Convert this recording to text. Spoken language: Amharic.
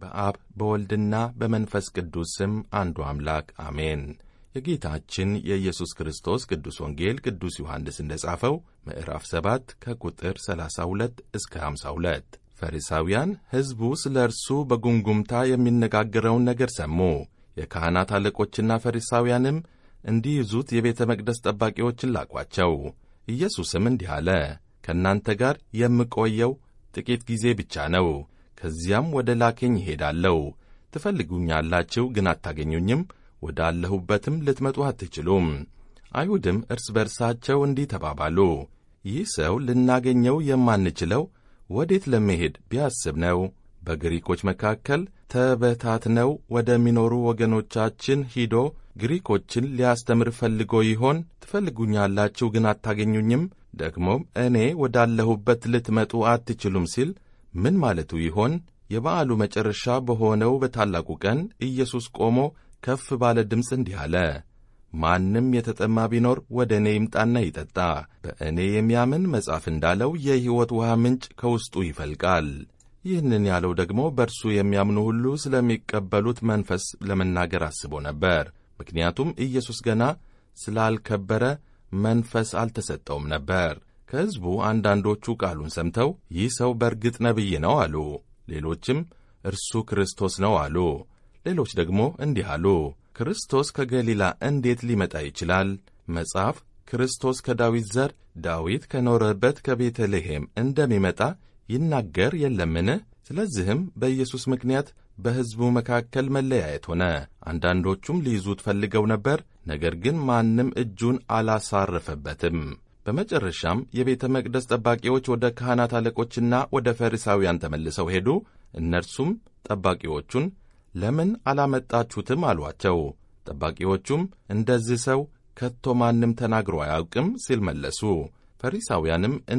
በአብ በወልድና በመንፈስ ቅዱስ ስም አንዱ አምላክ አሜን። የጌታችን የኢየሱስ ክርስቶስ ቅዱስ ወንጌል ቅዱስ ዮሐንስ እንደ ጻፈው ምዕራፍ 7 ከቁጥር 32 እስከ 52 ፈሪሳውያን ሕዝቡ ስለ እርሱ በጉምጉምታ የሚነጋገረውን ነገር ሰሙ። የካህናት አለቆችና ፈሪሳውያንም እንዲይዙት የቤተ መቅደስ ጠባቂዎችን ላኳቸው። ኢየሱስም እንዲህ አለ፣ ከእናንተ ጋር የምቆየው ጥቂት ጊዜ ብቻ ነው። ከዚያም ወደ ላከኝ እሄዳለሁ። ትፈልጉኛላችሁ፣ ግን አታገኙኝም፣ ወዳለሁበትም ልትመጡ አትችሉም። አይሁድም እርስ በርሳቸው እንዲህ ተባባሉ፣ ይህ ሰው ልናገኘው የማንችለው ወዴት ለመሄድ ቢያስብ ነው? በግሪኮች መካከል ተበታትነው ወደሚኖሩ ወገኖቻችን ሂዶ ግሪኮችን ሊያስተምር ፈልጎ ይሆን? ትፈልጉኛላችሁ ግን አታገኙኝም፣ ደግሞም እኔ ወዳለሁበት ልትመጡ አትችሉም ሲል ምን ማለቱ ይሆን? የበዓሉ መጨረሻ በሆነው በታላቁ ቀን ኢየሱስ ቆሞ ከፍ ባለ ድምፅ እንዲህ አለ፣ ማንም የተጠማ ቢኖር ወደ እኔ ይምጣና ይጠጣ። በእኔ የሚያምን መጽሐፍ እንዳለው የሕይወት ውሃ ምንጭ ከውስጡ ይፈልቃል። ይህንን ያለው ደግሞ በእርሱ የሚያምኑ ሁሉ ስለሚቀበሉት መንፈስ ለመናገር አስቦ ነበር። ምክንያቱም ኢየሱስ ገና ስላልከበረ መንፈስ አልተሰጠውም ነበር። ከሕዝቡ አንዳንዶቹ ቃሉን ሰምተው ይህ ሰው በእርግጥ ነቢይ ነው አሉ። ሌሎችም እርሱ ክርስቶስ ነው አሉ። ሌሎች ደግሞ እንዲህ አሉ፣ ክርስቶስ ከገሊላ እንዴት ሊመጣ ይችላል? መጽሐፍ ክርስቶስ ከዳዊት ዘር ዳዊት ከኖረበት ከቤተልሔም እንደሚመጣ ይናገር የለምን? ስለዚህም በኢየሱስ ምክንያት በሕዝቡ መካከል መለያየት ሆነ። አንዳንዶቹም ሊይዙት ፈልገው ነበር፣ ነገር ግን ማንም እጁን አላሳረፈበትም። በመጨረሻም የቤተ መቅደስ ጠባቂዎች ወደ ካህናት አለቆችና ወደ ፈሪሳውያን ተመልሰው ሄዱ። እነርሱም ጠባቂዎቹን ለምን አላመጣችሁትም አሏቸው። ጠባቂዎቹም እንደዚህ ሰው ከቶ ማንም ተናግሮ አያውቅም ሲል መለሱ። ፈሪሳውያንም